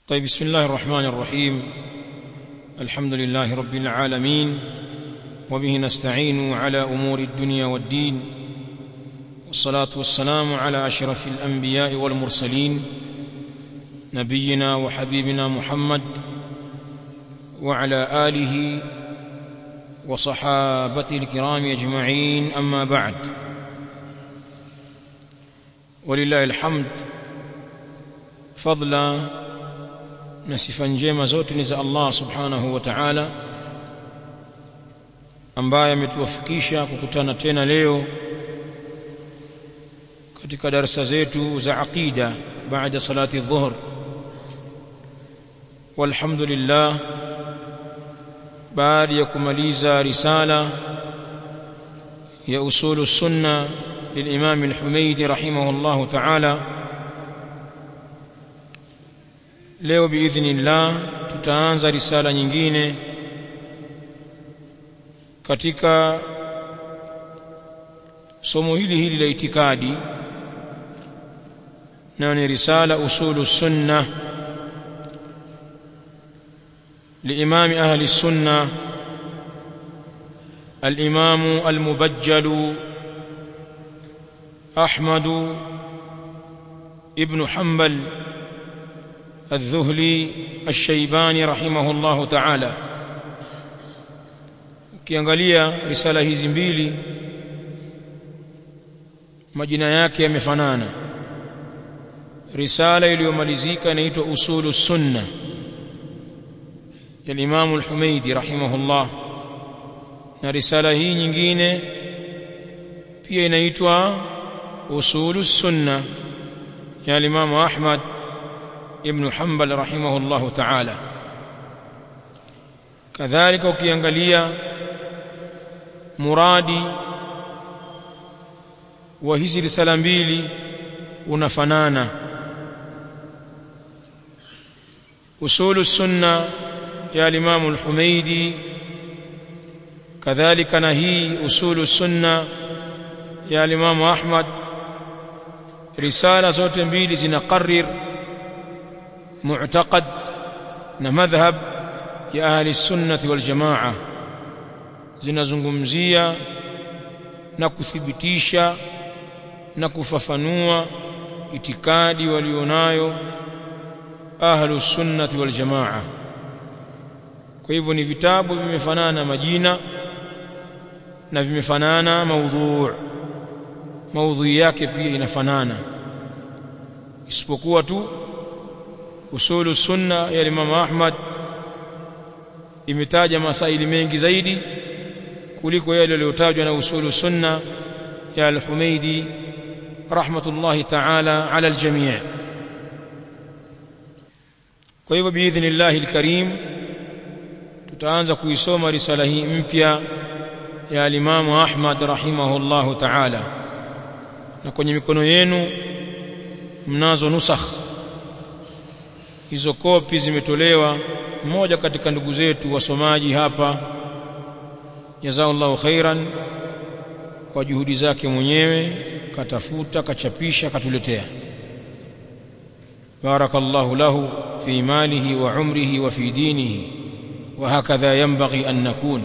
طيب بسم الله الرحمن الرحيم الحمد لله رب العالمين وبه نستعين على امور الدنيا والدين والصلاه والسلام على اشرف الانبياء والمرسلين نبينا وحبيبنا محمد وعلى اله وصحابته الكرام اجمعين اما بعد ولله الحمد فضلا na sifa njema zote ni za Allah subhanahu wa ta'ala ambaye ametuwafikisha kukutana tena leo katika darasa zetu za aqida baada salati dhuhr walhamdulillah baada ya kumaliza risala ya usulu sunna للإمام الحميدي رحمه الله تعالى leo biidhnillah tutaanza risala nyingine katika somo hili hili la itikadi nayo ni risala usulu sunna لإمام أهل السنة الإمام المبجل أحمد ابن حنبل الذهلي الشيباني رحمه الله تعالى ukiangalia risala hizi mbili majina yake yamefanana risala iliyomalizika inaitwa usulu sunna ya Imam al-Humaidi rahimahullah na risala hii nyingine pia inaitwa usulu sunna ya Imam Ahmad ibn Hanbal rahimahullah ta'ala kadhalika ukiangalia muradi wa hizi risala mbili unafanana usulu sunna ya Imam al-Humaidi kadhalika na hii usulu sunna ya Imam Ahmad risala zote mbili zinaqarrir معتقد مذهب يا اهل السنه والجماعه zinazungumzia na kuthibitisha na kufafanua itikadi walionayo ahlu sunnati wal jamaa kwa hivyo ni vitabu vimefanana majina na vimefanana maudhu maudhui yake pia inafanana isipokuwa tu usulu sunna ya Imam Ahmad imetaja masaili mengi zaidi kuliko yale yaliyotajwa na usulu sunna ya Al-Humaidi rahmatullahi ta'ala ala al-jami' kwa hivyo biidhnillah al-karim tutaanza kuisoma risala hii mpya ya Imam Ahmad rahimahullahu ta'ala na kwenye mikono yenu mnazo nusakh hizo kopi zimetolewa mmoja katika ndugu zetu wasomaji hapa jazakallahu khairan kwa juhudi zake mwenyewe katafuta kachapisha katuletea barakallahu lahu fi malihi wa umrihi wa fi dinihi wa hakadha yanbaghi an nakun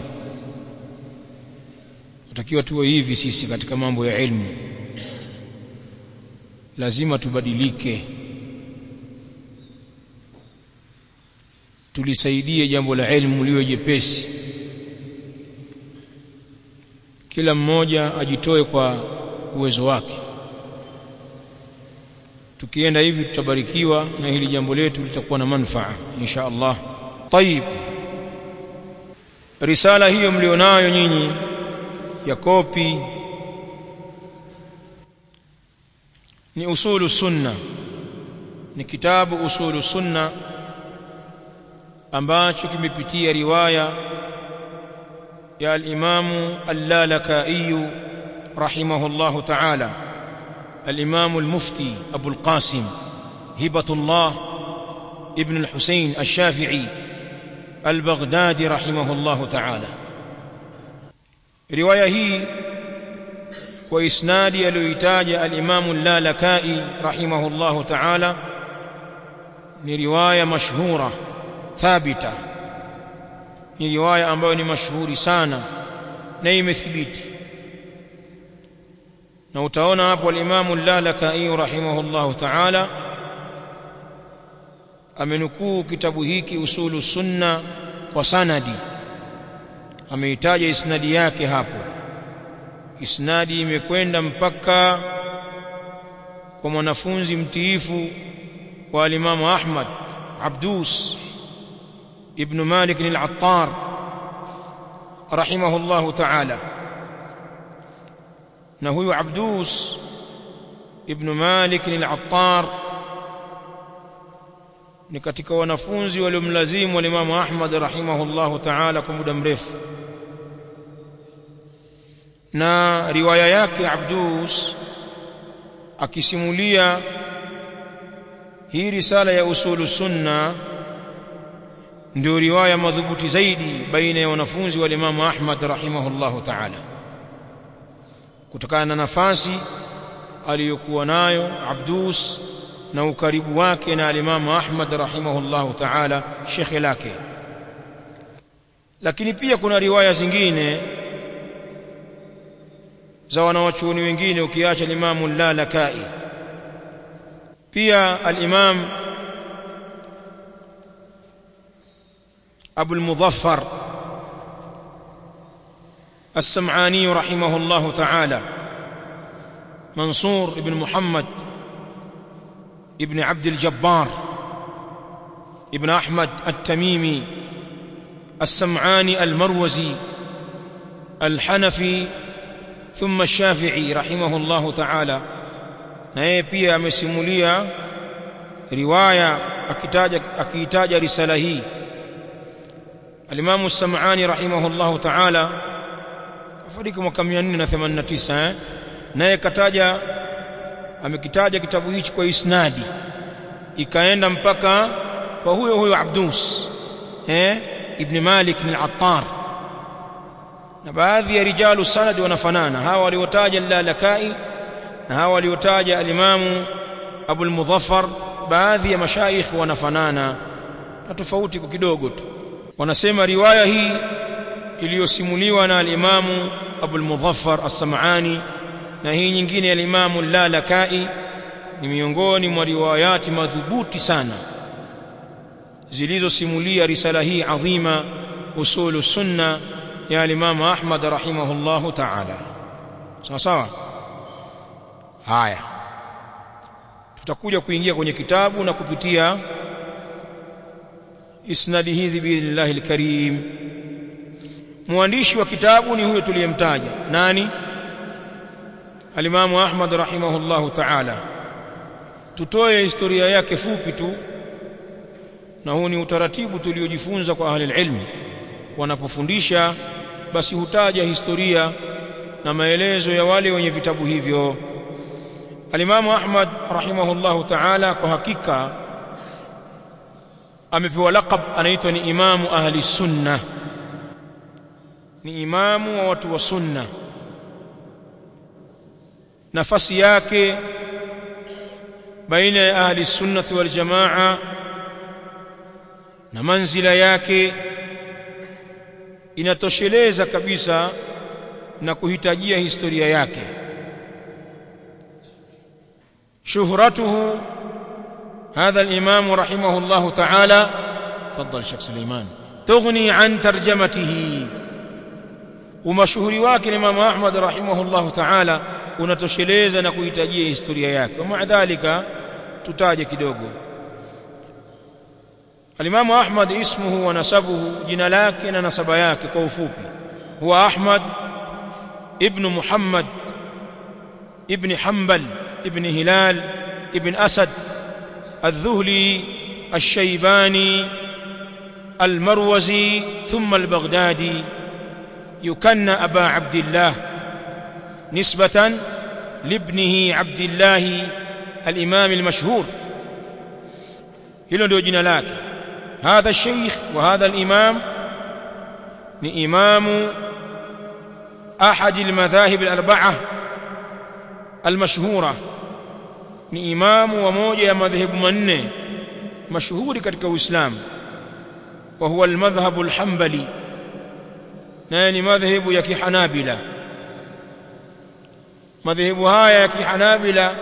tutakiwa tuwe hivi sisi katika mambo ya ilmu lazima tubadilike tulisaidie jambo la elimu liwe jepesi kila mmoja ajitoe kwa uwezo wake tukienda hivi tutabarikiwa na hili jambo letu litakuwa na manufaa insha Allah طيب risala hiyo mlionayo nyinyi ya kopi ni usulu sunna ni kitabu usulu sunna ambacho kimepitia riwaya ya al-Imam al-Lalaka'i rahimahullahu ta'ala al-Imam al-Mufti Abu al-Qasim Hibatullah ibn al-Husayn al-Shafi'i al-Baghdadi rahimahullahu ta'ala riwaya hii kwa isnadi aliyoitaja al-Imam al-Lalaka'i rahimahullahu ta'ala ni riwaya mashhura thabita ni riwaya ambayo ni mashuhuri sana na imethibiti na utaona hapo al-Imam al-Lalakai rahimahullahu ta'ala amenukuu kitabu hiki usulu sunna kwa sanadi ameitaja isnadi yake hapo isnadi imekwenda mpaka kwa mwanafunzi mtiifu wa al-Imam Ahmad Abdus ibn Malik al-Attar rahimahullahu ta'ala na huyu Abdus ibn Malik al-Attar ni katika wanafunzi waliomlazimu al-Imam Ahmad rahimahullahu ta'ala kwa muda mrefu na riwaya yake Abdus akisimulia hii risala ya usulu sunna ndio riwaya madhubuti zaidi baina ya wanafunzi wa Imam Ahmad rahimahullahu ta'ala kutokana na nafasi aliyokuwa nayo Abdus na ukaribu wake na Imam Ahmad rahimahullahu ta'ala shekhe lake lakini pia kuna riwaya zingine za wanawachuoni wengine ukiacha Imam al-Lalakai pia al-Imam أبو المظفر السمعاني رحمه الله تعالى منصور بن محمد ابن عبد الجبار ابن أحمد التميمي السمعاني المروزي الحنفي ثم الشافعي رحمه الله تعالى naye pia amesimulia riwaya akitaja akiitaja risala hii Al-Imam As-Sam'ani rahimahullahu ta'ala afariki mwaka 489 eh naye kataja amekitaja kitabu hichi kwa isnadi ikaenda mpaka kwa huyo huyo Abdus eh Ibn Malik al-Attar na baadhi ya rijalu sanad wanafanana hawa waliotaja al-Lalakai na hawa waliotaja al-Imam Abu al-Mudhaffar baadhi ya mashaikh wanafanana na tofauti kwa kidogo tu wanasema riwaya hii iliyosimuliwa na al-Imamu Abu al-Mudhaffar as-Sam'ani na hii nyingine ya al-Imamu al-Lalakai ni miongoni mwa riwayati madhubuti sana zilizosimulia risala hii adhima usulu sunna ya al-Imamu Ahmad rahimahullahu ta'ala sawa sawa haya tutakuja kuingia kwenye kitabu na kupitia isnadi hizi biidhnillahi alkarim mwandishi wa kitabu ni huyo tuliyemtaja nani alimamu ahmad rahimahullahu ta'ala tutoe historia yake fupi tu na huu ni utaratibu tuliojifunza kwa ahli ilmi wanapofundisha basi hutaja historia na maelezo ya wale wenye vitabu hivyo alimamu ahmad rahimahullahu ta'ala kwa hakika amepewa laqab anaitwa ni imamu ahli sunna ni imamu wa watu wa sunna nafasi yake baina ya ahli sunnati wal jamaa na manzila yake inatosheleza kabisa na kuhitajia historia yake shuhratuhu هذا الإمام رحمه الله تعالى تفضل شيخ سليمان تغني عن ترجمته ومشهوري wake Imam Ahmad rahimahullah ta'ala unatosheleza na kuhitajia historia yake kwa dhalika tutaje kidogo Al-Imam Ahmad ismuhu wa nasabuhu jina lake na nasaba yake kwa ufupi huwa Ahmad ibn Muhammad ibn Hanbal ibn Hilal ibn Asad الذهلي الشيباني المروزي ثم البغدادي يكنى أبا عبد الله نسبة لابنه عبد الله الإمام المشهور هلو ndio jina lake هذا الشيخ وهذا الإمام ni imamu أحد المذاهب الأربعة المشهورة ni imamu wa moja ya madhehebu manne mashuhuri katika Uislamu wa huwa al-madhhab al-hanbali naye ni madhehebu ya kihanabila madhehebu haya ya kihanabila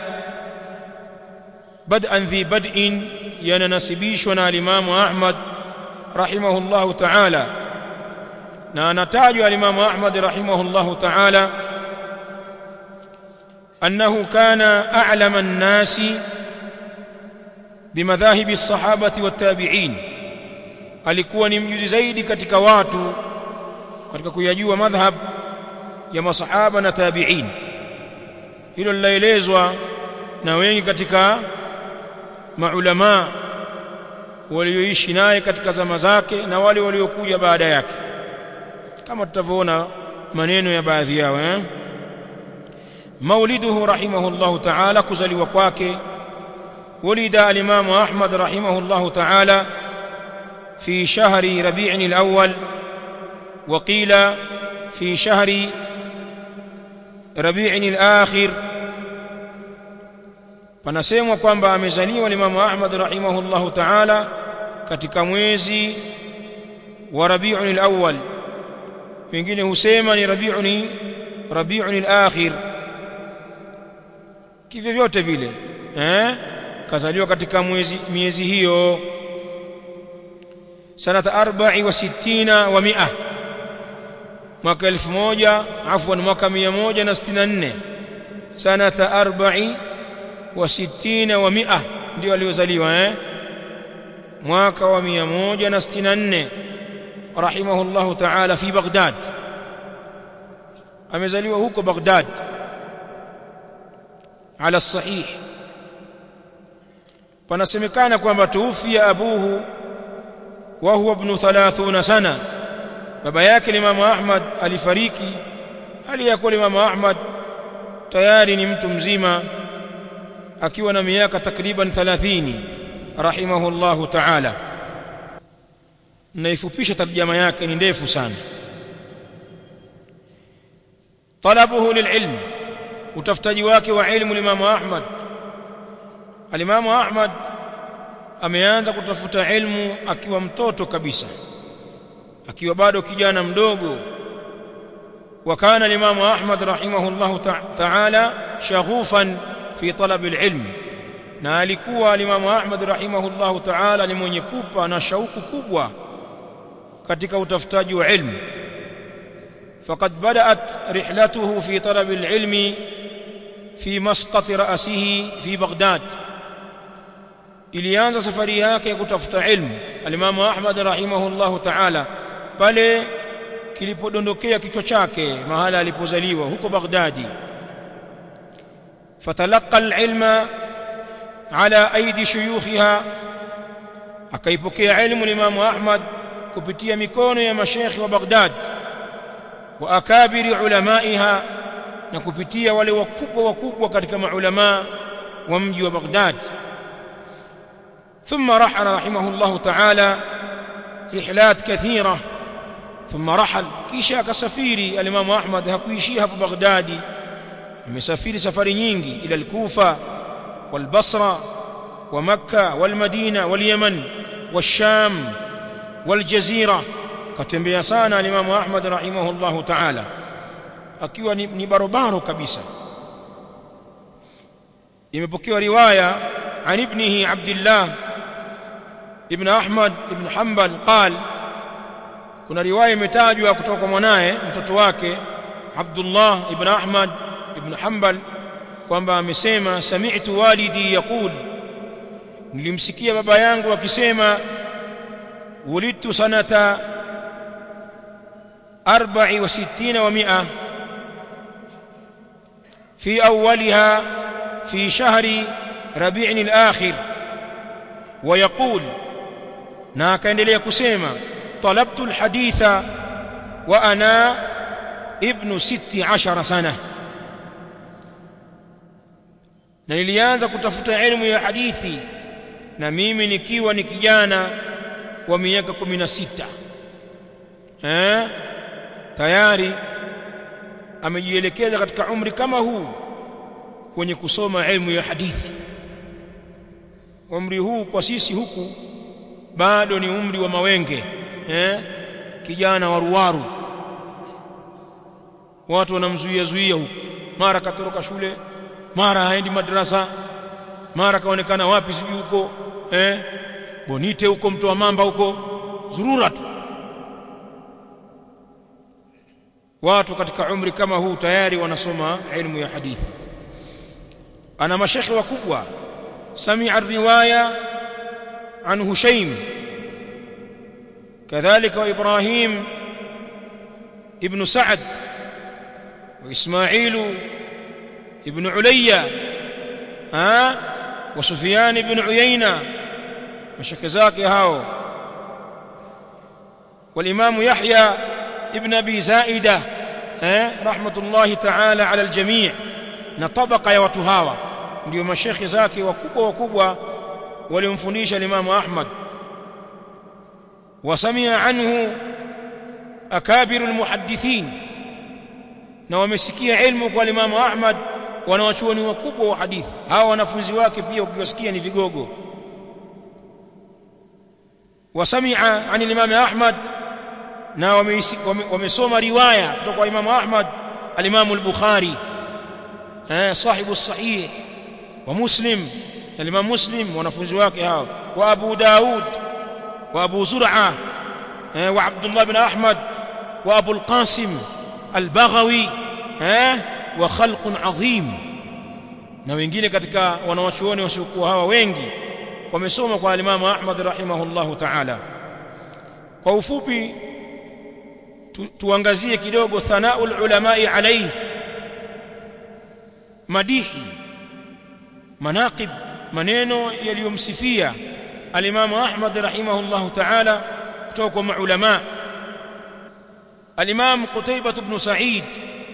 bad'an dhi bad'in yananasibishwa na alimamu Ahmad rahimahullahu ta'ala na anatajwa alimamu Ahmad rahimahullahu ta'ala أنه كان أعلم الناس بمذاهب الصحابة والتابعين alikuwa ni mjuzi zaidi katika watu katika kuyajua madhhab ya masahaba na tabi'in hilo linaelezwa na wengi katika maulama walioishi naye katika zama zake na wale waliokuja baada yake kama tutavyoona maneno ya baadhi yao eh مولده رحمه الله تعالى كزلي وكواكي ولد الإمام أحمد رحمه الله تعالى في شهر ربيع الأول وقيل في شهر ربيع الآخر panasemwa kwamba amezaliwa Imam Ahmad rahimahullahu ta'ala katika mwezi wa Rabiul Awwal wengine husema ni Rabiul Rabiul Akhir kivyo vyote vile eh kazaliwa katika mwezi miezi hiyo sanata 64 wa 100 mwaka 1000 afwan mwaka 164 sanata 40 wa 60 wa 100 ndio aliozaliwa eh mwaka wa 164 rahimahullahu ta'ala fi Baghdad amezaliwa huko Baghdad على الصحيح panasemekana kwamba tuufia abuhu wa huwa ibn 30 sana baba yake Imam Ahmad alifariki aliyakuwa Imam Ahmad tayari ni mtu mzima akiwa na miaka takriban 30 rahimahullahu ta'ala naifupisha tarjama yake ni ndefu sana talabuhu lililm utafutaji wake wa ilmu Imam Ahmad Alimamu Ahmad ameanza kutafuta ilmu akiwa mtoto kabisa akiwa bado kijana mdogo وكان الإمام أحمد رحمه الله تعالى شغوفا في طلب العلم na alikuwa alimamu Ahmad rahimahullahu ta'ala ni mwenye pupa na shauku kubwa katika utafutaji wa ilmu faqad bada'at rihlatuhu fi talab al-ilmi fi masqat ra'sihi fi Baghdad ilianza safari yake ya kutafuta ilmu alimamu Ahmad rahimahullahu ta'ala pale kilipodondokea kichwa chake mahala alipozaliwa huko Baghdadi fatalaqa al-ilma ala aidi shuyukhiha akaipokea ilmu Imam Ahmad kupitia mikono ya mashekhi wa Baghdad wa akabiri ulamaiha na kupitia wale wakubwa wakubwa katika maulama wa mji wa Baghdad ثم رحل رحمه الله تعالى رحلات كثيرة ثم رحل كيشا كسفيري الإمام أحمد هكويشيها في بغداد مسافير سفر nyingi إلى الكوفة والبصرة ومكة والمدينة واليمن والشام والجزيرة katembea sana al-Imam Ahmad rahimahullahu ta'ala akiwa ni, ni barobaro kabisa imepokewa riwaya an ibnihi Abdullah ibn Ahmad ibn Hanbal qal kuna riwaya imetajwa kutoka kwa mwanae mtoto wake Abdullah ibn Ahmad ibn Hanbal kwamba amesema sami'tu walidi yaqul nilimsikia baba yangu akisema wulidtu sanata 64 wa 100 في أولها في شهر ربيع الآخر ويقول ناك اندليه كسيما طلبت الحديث وأنا ابن ست عشر سنة na nilianza kutafuta elimu ya hadithi na mimi nikiwa ni kijana wa miaka 16 eh tayari amejielekeza katika umri kama huu kwenye kusoma elimu ya hadithi umri huu kwa sisi huku bado ni umri wa mawenge eh kijana waruwaru watu wanamzuia zuia huku mara katoroka shule mara haendi madrasa mara kaonekana wapi sijui huko eh bonite huko mtu wa mamba huko zurura tu watu katika umri kama huu tayari wanasoma ilmu ya hadithi ana mashekhi wakubwa سمع الرواية عن هشيم كذلك وإبراهيم ابن سعد وإسماعيل ابن عليا ها وسفيان بن عيينة مشكزاك هاو والإمام يحيى ابن أبي زائدة ها رحمة الله تعالى على الجميع نطبق يا وتهاوى ndio mashekhi zake wakubwa wakubwa waliomfundisha Imam Ahmad wasamia anhu akabiru almuhaddithin na wamesikia ilmu kwa Imam Ahmad wanawachuoni wakubwa wa hadithi hawa wanafunzi wake pia ukiwasikia ni vigogo wasamia an Imam Ahmad na wamesoma riwaya kutoka kwa Imam Ahmad al-Imam al-Bukhari eh sahibu sahih ومسلم الإمام مسلم ونفوز واكه وأبو داود وأبو زرعة وعبد الله بن أحمد وأبو القاسم البغوي وخلق عظيم na wengine katika wanawachuoni wasiokuwa hawa wengi wamesoma kwa alimamu Ahmad rahimahullahu ta'ala kwa ufupi tu, tuangazie kidogo thanaul ulamai alayhi madihi manaqib maneno yaliyomsifia alimamu Ahmad rahimahullahu ta'ala kutoka kwa maulama الإمام قتيبة بن سعيد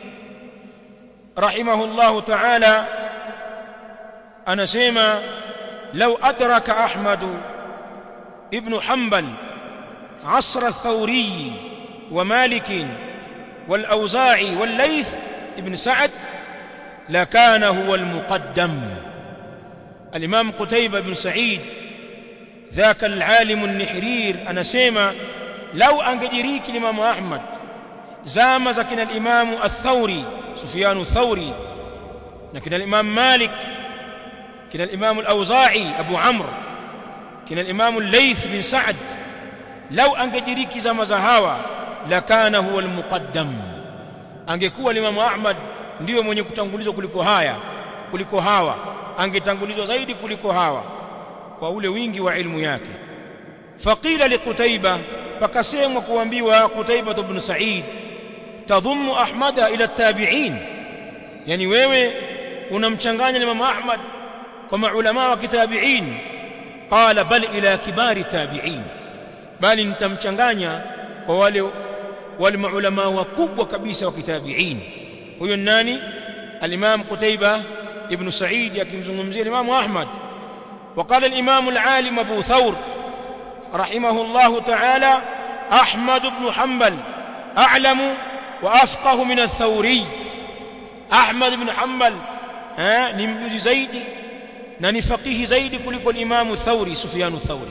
رحمه الله تعالى أنا سيما لو أدرك أحمد ابن حنبل عصر الثوري ومالك والأوزاعي والليث ابن سعد لكان هو المقدم الإمام قتيبة بن سعيد ذاك العالم النحرير أنا سيما لو أنجدريك الإمام أحمد زام زكنا الإمام الثوري سفيان الثوري لكن الإمام مالك كنا الإمام الأوزاعي أبو عمرو كنا الإمام الليث بن سعد لو أنجدريك زام زهاوى لكان هو المقدم angekuwa Imam Ahmad ndiyo mwenye kutangulizwa kuliko haya kuliko hawa angetangulizwa zaidi kuliko hawa kwa ule wingi wa ilmu yake faqila liqutaiba pakasemwa kuambiwa Qutaiba ibn Sa'id tadhummu Ahmada ila tabi'in yani wewe unamchanganya Imam Ahmad kwa maulama wa kitabi'in qala bal ila kibari tabi'in bali nitamchanganya kwa wale wale maulama wakubwa kabisa wa kitabi'in huyo nani al-Imam Qutaiba ibn Sa'id akimzungumzia Imam Ahmad وقال الإمام العالم أبو ثور رحمه الله تعالى أحمد بن حنبل أعلم وأفقه من الثوري أحمد بن حنبل ها نمجز زيد نني فقيه زيد كلك الإمام الثوري سفيان الثوري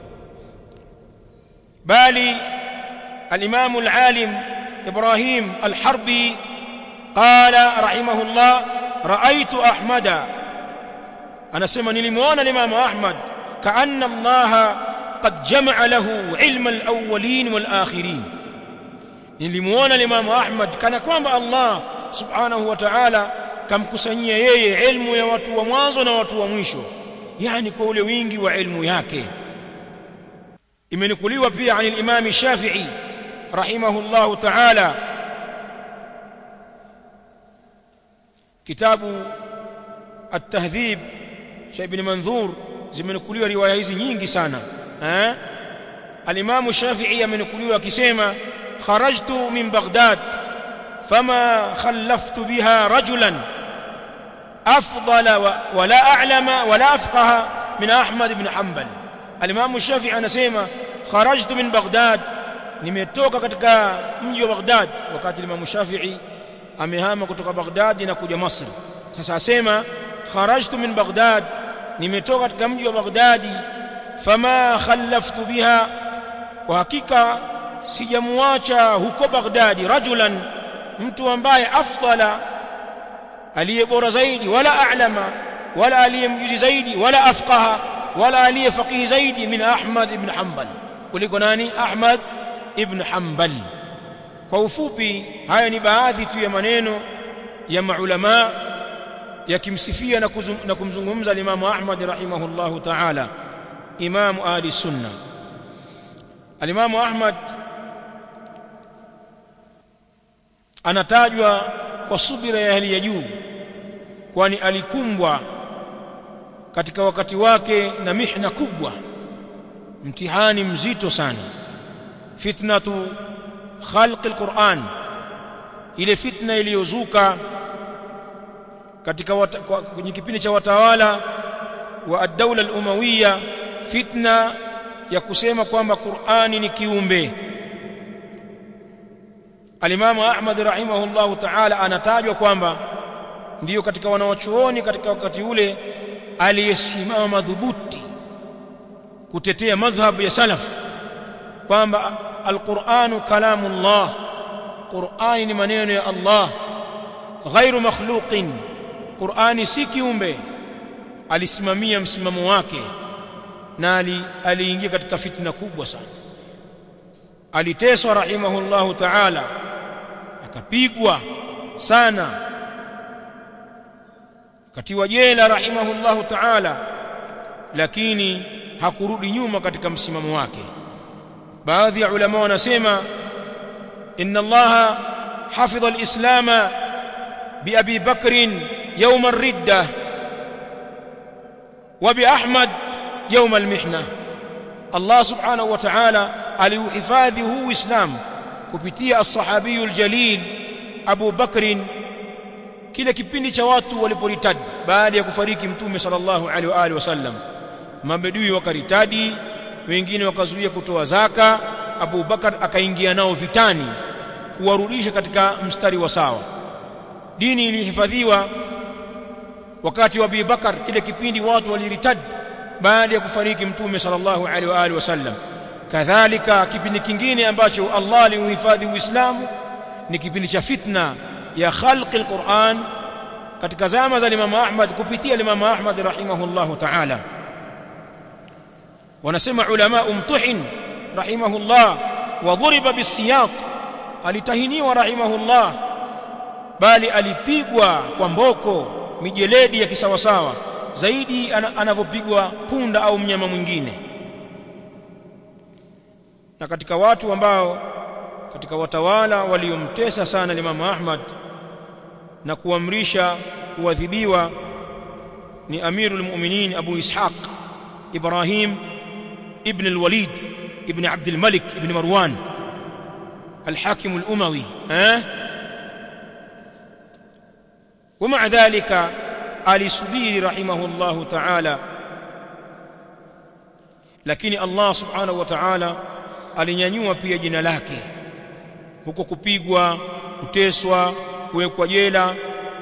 بالي الإمام العالم إبراهيم الحربي قال رحمه الله رأيت أحمد أنا سمى نلمون الإمام أحمد كأن الله قد جمع له علم الأولين والآخرين nilimuona Imam Ahmad kana kwamba Allah Subhanahu wa Ta'ala kamkusanyia yeye ilmu ya watu wa mwanzo na watu wa mwisho yani kwa ule wingi wa ilmu yake imenukuliwa pia عن الإمام الشافعي رحمه الله تعالى كتاب التهذيب شيخ ابن منذور zimenukuliwa riwaya hizi nyingi sana eh al-Imam Shafi'i amenukuliwa akisema kharajtu min Baghdad fama khallaftu biha rajulan afdala wa la a'lama wa la afqaha min Ahmad ibn Hanbal al-Imam Shafi'i anasema kharajtu min Baghdad nimetoka katika mji wa Baghdad wakati Imam Shafi'i amehama kutoka Baghdad na kuja Masri sasa asema kharajtu min Baghdad nimetoka katika mji wa Baghdadi fama khallaftu biha kwa hakika sijamuacha huko Baghdadi rajulan mtu ambaye afdala aliye bora zaidi wala a'lama wala aliye mjuzi zaidi wala afqaha wala aliye faqihi zaidi min Ahmad ibn Hanbal kuliko nani Ahmad ibn Hanbal kwa ufupi haya ni baadhi tu ya maneno ya maulama yakimsifia na, na kumzungumza Imam Ahmad rahimahullahu ta'ala Imam ahli sunna Al-Imam Ahmad anatajwa kwa subira ya hali ya juu kwani alikumbwa katika wakati wake na mihna kubwa mtihani mzito sana fitnatu khalqi alquran ile fitna iliyozuka katika kwenye kipindi cha watawala wa ad-dawla al-umawiyya fitna ya kusema kwamba Qur'ani ni kiumbe Alimamu Ahmad rahimahullahu ta'ala anatajwa kwamba ndiyo katika wanawachuoni katika wakati ule aliyesimama madhubuti kutetea madhhabu ya salaf kwamba alquranu kalamullah qurani ni maneno ya Allah ghairu makhluqin qurani si kiumbe alisimamia msimamo wake na aliingia katika fitna kubwa sana aliteswa rahimahullahu ta'ala akapigwa sana katiwa jela rahimahullahu ta'ala lakini hakurudi nyuma katika msimamo wake baadhi ya ulama wanasema inna allaha hafidha alislama bi abi bakr yawm ar-ridda wa bi ahmad yawm al-mihna allah subhanahu wa ta'ala aliuhifadhi huu uislamu kupitia as-sahabiyul jalil abu bakr kile kipindi cha watu waliporitadi baada ya kufariki mtume sallallahu alaihi wa alihi wasallam mabedui wakaritadi wengine wakazuia kutoa zaka Abu Bakar akaingia nao vitani kuwarudisha katika mstari wa sawa dini ilihifadhiwa wakati wa Abu Bakar kile kipindi watu waliritadi baada ya kufariki mtume sallallahu alaihi wa alihi wasallam kadhalika kipindi kingine ambacho Allah aliuhifadhi Uislamu ni kipindi cha fitna ya khalqi alquran katika zama za Imam Ahmad kupitia Imam Ahmad rahimahullahu ta'ala wanasema ulama umtuhin rahimahullah wa dhuriba bisiyat alitahiniwa rahimahullah bali alipigwa kwa mboko mijeledi ya kisawasawa zaidi anavyopigwa punda au mnyama mwingine na katika watu ambao katika watawala waliomtesa sana Imam Ahmad na kuamrisha kuadhibiwa ni Amirul Mu'minin Abu Ishaq Ibrahim ibn al-Walid ibn Abd al-Malik ibn Marwan الحاكم الأموي ها ومع ذلك آل سبيل رحمه الله تعالى lakini Allah subhanahu wa ta'ala alinyanyua pia jina lake huko kupigwa kuteswa kuwekwa jela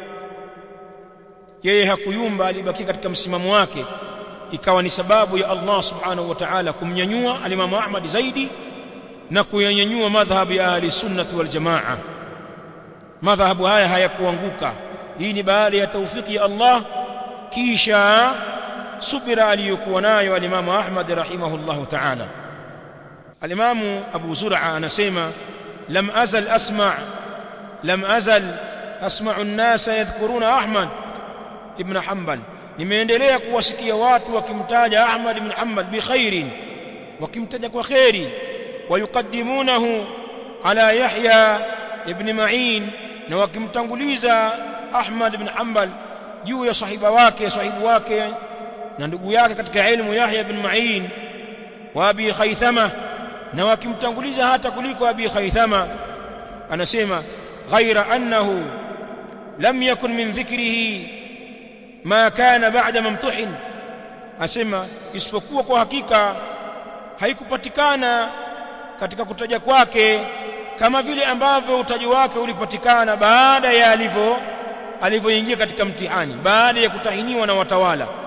yeye hakuyumba alibaki katika msimamo wake ikawa ni sababu ya Allah subhanahu wa ta'ala kumnyanyua alimamu Ahmad zaidi na kuyanyanyua madhhabu ya ahli sunnati wal jamaa madhhabu haya hayakuanguka hii ni baada ya taufiki ya Allah kisha subira aliyokuwa nayo alimamu Ahmad rahimahullahu ta'ala alimamu Abu Zur'a anasema lam azal asma' lam azal asma'u an-nasa yadhkuruna Ahmad ibn Hanbal nimeendelea kuwasikia watu wakimtaja Ahmad ibn Hanbal bi khairin wakimtaja kwa khairi wayukaddimunahu ala Yahya ibn Ma'in na wakimtanguliza Ahmad ibn Hanbal juu ya sahiba wake sahibu wake na ndugu yake katika ilmu Yahya ibn Ma'in wa Abi Khaythama na wakimtanguliza hata kuliko Abi Khaythama anasema ghaira annahu lam yakun min dhikrihi ma kana ba'da mamtuhin asema isipokuwa kwa hakika haikupatikana katika kutaja kwake kama vile ambavyo utaji wake ulipatikana baada ya alivyo alivyoingia katika mtihani baada ya kutahiniwa na watawala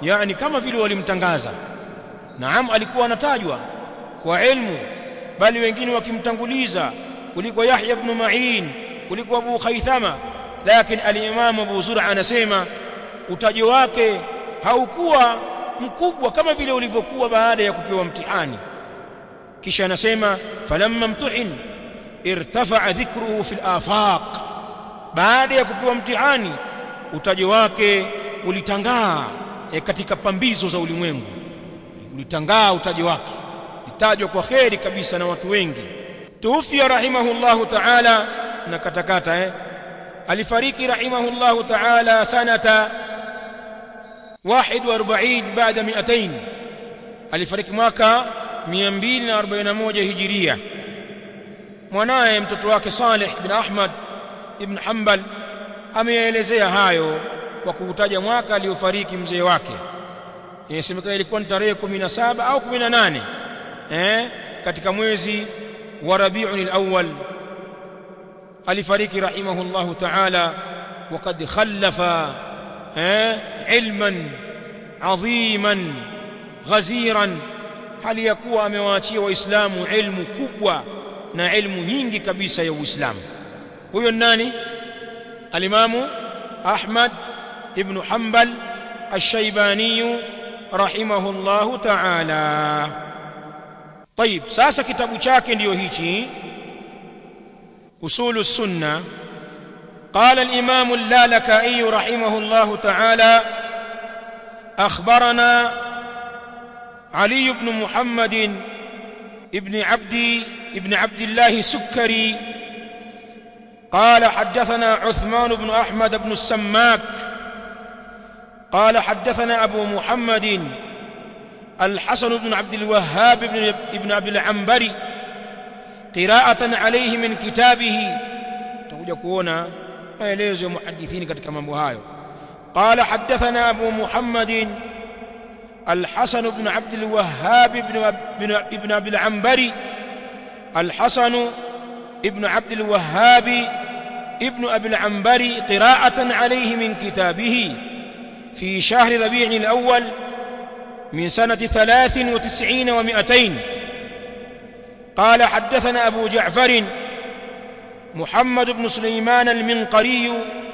yani kama vile walimtangaza naam alikuwa anatajwa kwa ilmu bali wengine wakimtanguliza kuliko Yahya ibn Ma'in kuliko Abu Khaythama lakini al-Imam Abu Zur'a anasema utajo wake haukuwa mkubwa kama vile ulivyokuwa baada ya kupewa mtihani kisha anasema falamma mtuhin irtafa'a dhikruhu fil afaq baada ya kupewa mtihani utajo wake ulitangaa e, katika pambizo za ulimwengu ulitangaa utajo wake litajwa kwa kheri kabisa na watu wengi tuufia rahimahullahu ta'ala na katakata eh alifariki rahimahullahu ta'ala sanata 41 baada 200 alifariki mwaka 241 hijiria mwanaye mtoto wake Saleh ibn Ahmad ibn Hanbal ameelezea hayo kwa kuutaja mwaka aliofariki mzee wake inasemekana ilikuwa ni tarehe 17 au 18 eh katika mwezi wa Rabiul Awwal alifariki rahimahullahu ta'ala وقد خلف علما عظيما غزيرا hali ya kuwa amewaachia waislamu ilmu kubwa na ilmu nyingi kabisa ya uislamu huyo nani alimamu ahmad ibn hanbal ash-shaybani rahimahullahu ta'ala طيب sasa kitabu chake ndiyo hichi usulu sunna قال الإمام اللالكائي رحمه الله تعالى أخبرنا علي بن محمد ابن عبد ابن عبد الله سكري قال حدثنا عثمان بن أحمد بن السماك قال حدثنا أبو محمد الحسن بن عبد الوهاب بن ابن عبد العنبري قراءة عليه من كتابه تقول كونا maelezo ya muhadithini katika mambo hayo qala hadathana abu muhammadin الحسن بن عبد الوهاب بن بن ابن ابي العنبري الحسن ابن عبد الوهاب ابن ابي العنبري قراءة عليه من كتابه في شهر ربيع الأول من سنة ثلاث وتسعين ومائتين قال حدثنا أبو جعفر محمد بن سليمان المنقري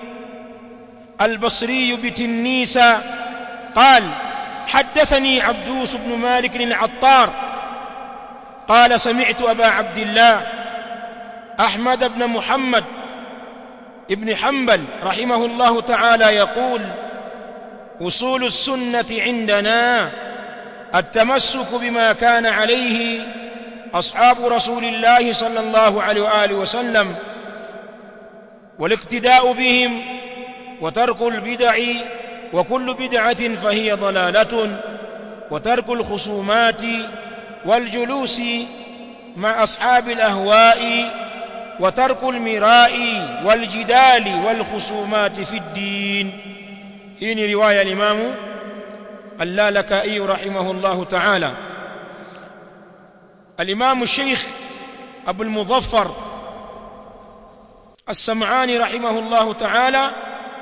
البصري بتنيس قال حدثني عبدوس بن مالك العطار قال سمعت أبا عبد الله أحمد بن محمد ابن حنبل رحمه الله تعالى يقول أصول السنة عندنا التمسك بما كان عليه أصحاب رسول الله صلى الله عليه وآله وسلم والاقتداء بهم وترك البدع وكل بدعة فهي ضلالة وترك الخصومات والجلوس مع أصحاب الأهواء وترك المراء والجدال والخصومات في الدين هنا رواية الإمام اللالكائي رحمه الله تعالى الإمام الشيخ أبو المظفر السمعاني رحمه الله تعالى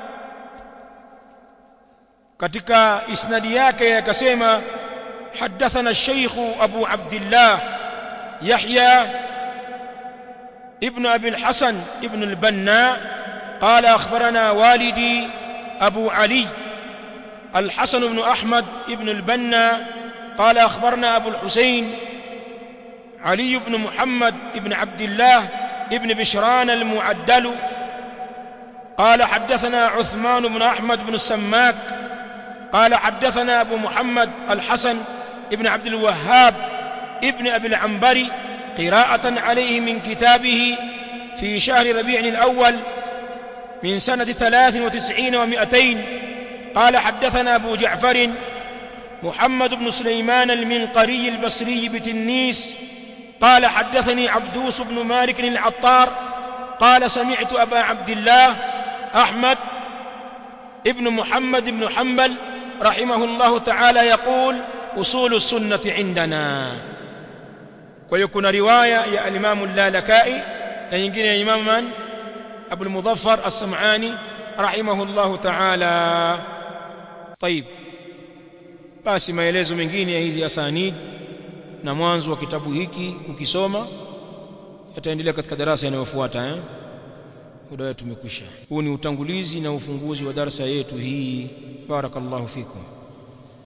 katika isnadi yake akasema حدثنا الشيخ أبو عبد الله يحيى ابن أبي الحسن ابن البنا قال أخبرنا والدي أبو علي الحسن بن أحمد ابن البنا قال أخبرنا أبو الحسين علي بن محمد ابن عبد الله ابن بشران المعدل قال حدثنا عثمان بن أحمد بن السماك قال حدثنا أبو محمد الحسن ابن عبد الوهاب ابن أبي العنبري قراءة عليه من كتابه في شهر ربيع الأول من سنة ثلاث وتسعين ومائتين قال حدثنا أبو جعفر محمد بن سليمان المنقري البصري بتنيس قال حدثني عبدوس بن مالك العطار قال سمعت أبا عبد الله أحمد ابن محمد بن حنبل رحمه الله تعالى يقول أصول السنة عندنا ويكون رواية يا الإمام اللالكائي ينجين يا إمام من أبو المظفر السمعاني رحمه الله تعالى طيب basi maelezo mengine ya hizi asanid na mwanzo wa kitabu hiki ukisoma yataendelea katika darasa yanayofuata eh muda wetu umekwisha huu ni utangulizi na ufunguzi wa darasa yetu hii barakallahu fikum